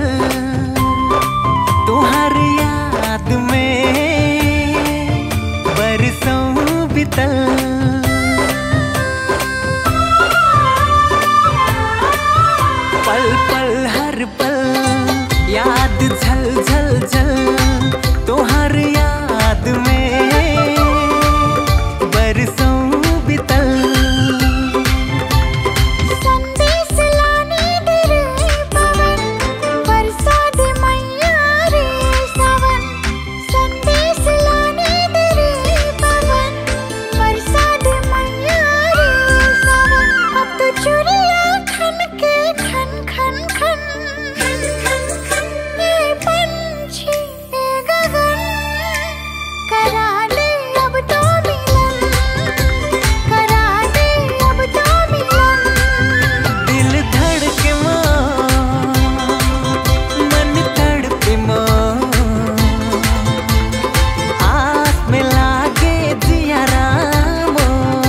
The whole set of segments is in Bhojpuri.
तुहार याद में बरसों बितल पल पल हर पल याद झल झल झल तुहार याद में बरसों बितल संदेश लाने दे रे पवन बरसा दे मैया रे सावन संदेश लाने दे रे पवन बरसा दे मैया रे सावन अब तो चुरिया खन के खन खन खन ये पंछी ये गगन करा दे अब तो मिलन करा दे अब तो मिलन दिल धड़के मोर मन तड़पे मोर आस में लागे जिया रामो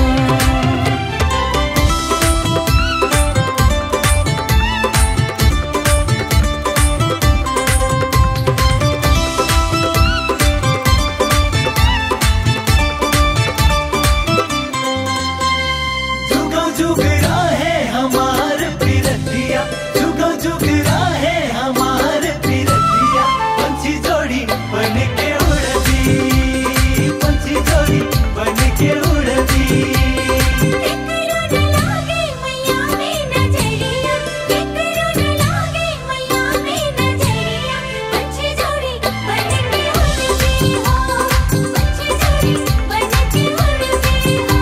जुगो जुग है हमार पिरतिया जुगो जुग है हमार पिरतिया पंछी जोड़ी बन के उड़ती पंछी जोड़ी बन के उड़ती एकरो न लागे मैया में नजरिया एकरो न लागे मैया में नजरिया पंछी जोड़ी बन के उड़ती हो पंछी जोड़ी बन के उड़ती हो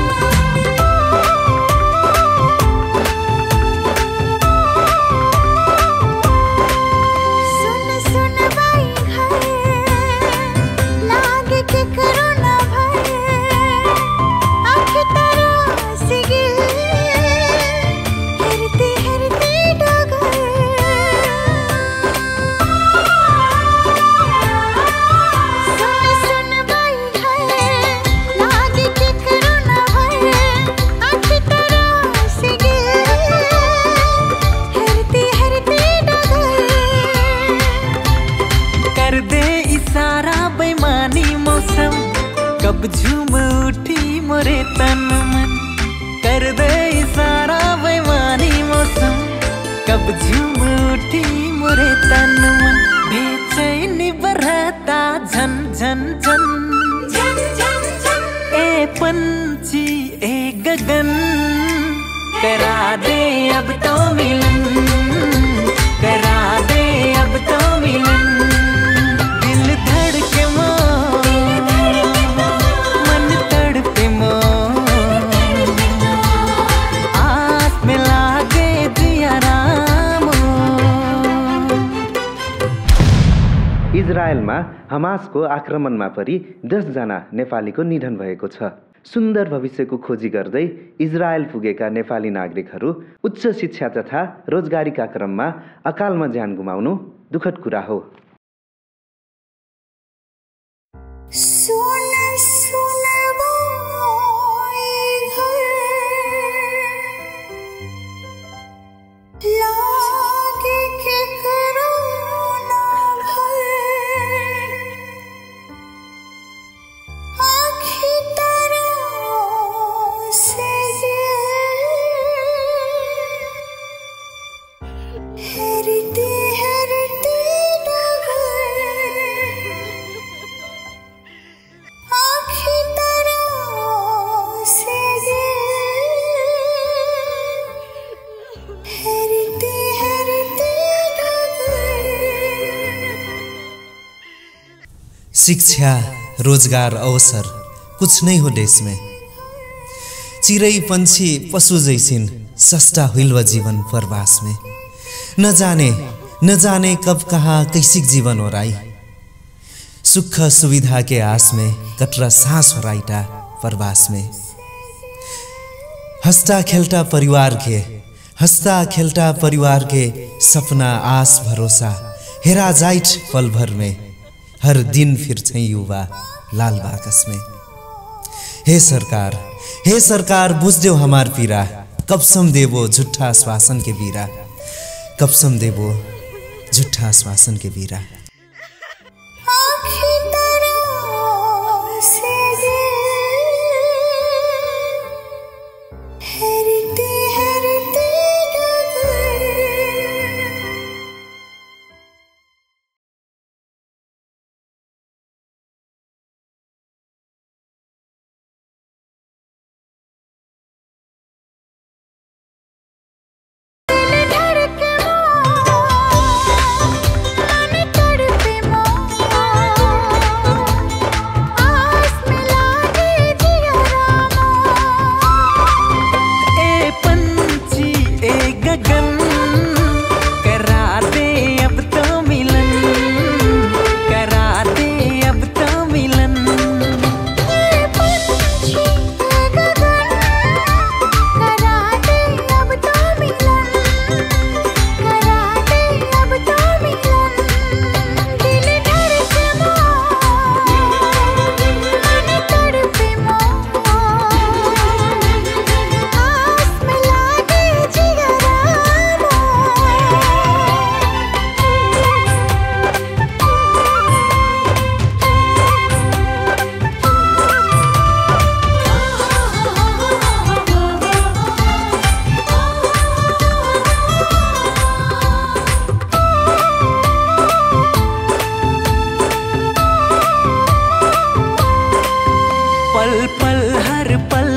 सुन सुन बाई घर लागे के करो ना भय आँख तरस गिल हरते हरते डगर सुन सुन बाई घर लागे के करो ना भय आँख तरस गिल हरते हरते डगर कर दे इशारा बेमानी मौसम कब झूम उठी मोरे तन मन कर दे इशारा बेमानी मौसम कब झूम उठी मोरे तन मन बेचैनी बरहता झन झन झन झन झन झन ए पंछी ए गगन करा दे अब तो मिलन करा दे अब तो मिलन दिल धड़के मोर मन तड़पे मोर आस में लागे जिया रामो इजरायलमा हमासको आक्रमणमा परि दसजना नेपालीको निधन भएको छ सुन्दर भविष्यको खोजी गर्दै इजरायल पुगेका नेपाली नागरिकहरू उच्च शिक्षा तथा रोजगारीका क्रममा अकालमा ज्यान गुमाउनु दुःखद कुरा हो सुन सुन बाई घर लागे के करो ना भर आँखी तरह से हेरते हेरते डगर आँखी तरह से हेरते हेरते डगर शिक्षा रोजगार अवसर कुछ नहीं हो देश में चिरै पंछी पशु जैसिन सस्ता हुइल जीवन प्रवास में न जाने न जाने कब कहाँ कैसिक जीवन हो राई सुख सुविधा के आस में कटरा सांस हो राईटा प्रवास में हंसता खेलता परिवार के हंसता खेलता परिवार के सपना आस भरोसा हेरा जाइट पल भर में हर दिन फिर चाहिँ युवा लाल बाकस में हे सरकार हे सरकार बुझ्देऊ हमार पीरा कब सम देवो झुट्ठा आश्वासन के बीरा कब सम देवो झुट्ठा आश्वासन के बीरा आँखी तरह से हेरते हेरते डगर दिल धड़के मन तड़पे आस मिला दे जिया रामा ए पंछी ए गगन करा दे अब तो मिलन करा दे अब तो मिलन पंछी गगन करा दे अब तो मिलन करा दे अब तो मिलन दिल धड़के मन तड़पे आस मिला दे जिया पल पल हर पल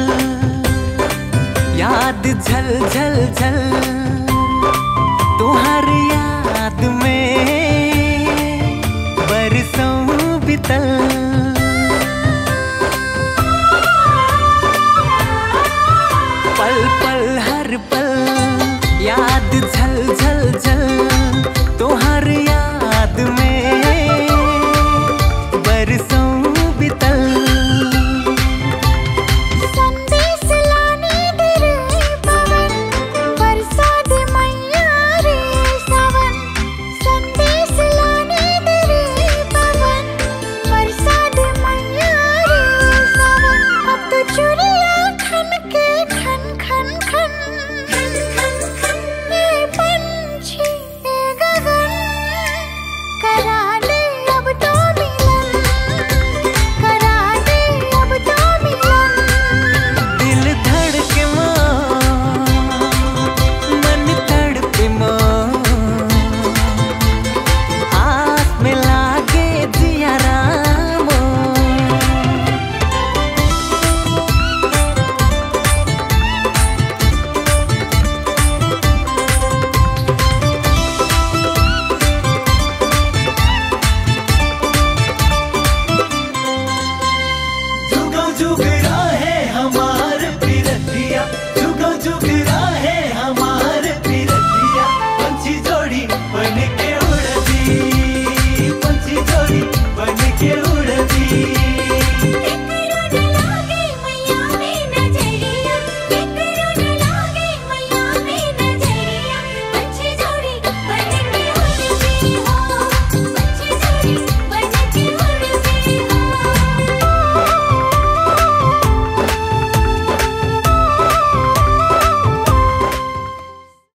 याद झल झल झल तुम्हार याद में बरसों बितल पल पल हर पल याद झल झल झल